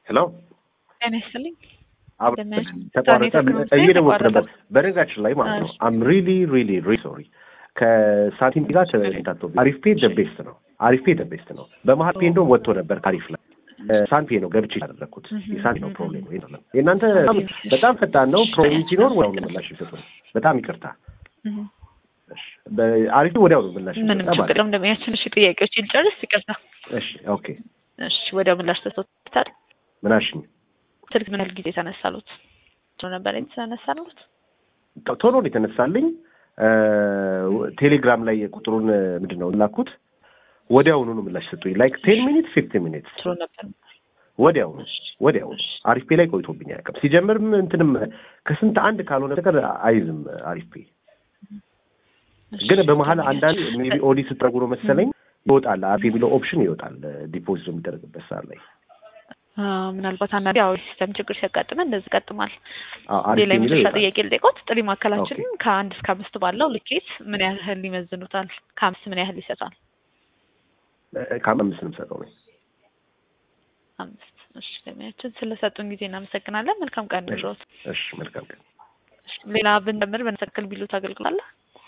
ሄሎ ጤና ይስጥልኝ። ተቋረጠ እየደወልኩ ነበር። በነገራችን ላይ ማለት ነው አም ሪሊ ሪሊ ሪ ሶሪ ከሳንቲም ጋር ተታቶ አሪፍ ፔ ደ ቤስት ነው። አሪፍ ፔ ደ ቤስት ነው። በመሀል ፔ እንደውም ወጥቶ ነበር ታሪፍ ላይ ሳንፔ ነው ገብቼ ያደረግኩት የሳንፔ ነው ፕሮብሌም ወይ ነው። የእናንተ በጣም ፈጣን ነው። ፕሮብሌም ሲኖር ወዲያው ነው ምላሽ ይሰጡ። በጣም ይቅርታ። አሪፍ ወዲያው ነው ምላሽ ምንም ችግር የለም። እንደሚያችን እሺ፣ ጥያቄዎች ልጨርስ። ይቅርታ። እሺ፣ ኦኬ፣ እሺ። ወዲያው ምላሽ ተሰጥቶታል። ምን አልሽኝ? ስልክ ምን ያህል ጊዜ ተነሳሉት? ነበር የተነሳሉት? ቶሎ ነው የተነሳልኝ። ቴሌግራም ላይ ቁጥሩን ምንድን ነው ላኩት። ወዲያውኑ ነው ምላሽ ሰጡኝ። ላይክ ቴን ሚኒት ፊፍቲን ሚኒት ጥሩ ነበር። ወዲያውኑ ወዲያውኑ አሪፍ ፔ ላይ ቆይቶብኝ አያውቅም። ሲጀምርም እንትንም ከስንት አንድ ካልሆነ ነገር አይዝም አሪፍ ፔ። ግን በመሀል አንዳንድ ሜቢ ኦዲ ስትረጉ ነው መሰለኝ ይወጣል፣ አሪፍ የሚለው ኦፕሽን ይወጣል ዲፖዚት የሚደረግበት ሰዓት ላይ ምናልባት አንዳንዴ ያው ሲስተም ችግር ሲያጋጥመን እንደዚህ ይቀጥማል። ሌላ የመጨረሻ ጥያቄ ልጠይቆት፣ ጥሪ ማዕከላችንን ከአንድ እስከ አምስት ባለው ልኬት ምን ያህል ይመዝኑታል? ከአምስት ምን ያህል ይሰጣል? ከአምስት ነው የምሰጠው ነው። አምስት። እሺ፣ ለሚያችን ስለሰጡን ጊዜ እናመሰግናለን። መልካም ቀን ይሁንልዎት። እሺ፣ መልካም ቀን። ሌላ ብንደምር በነሰክል ቢሉት አገልግሎት አለ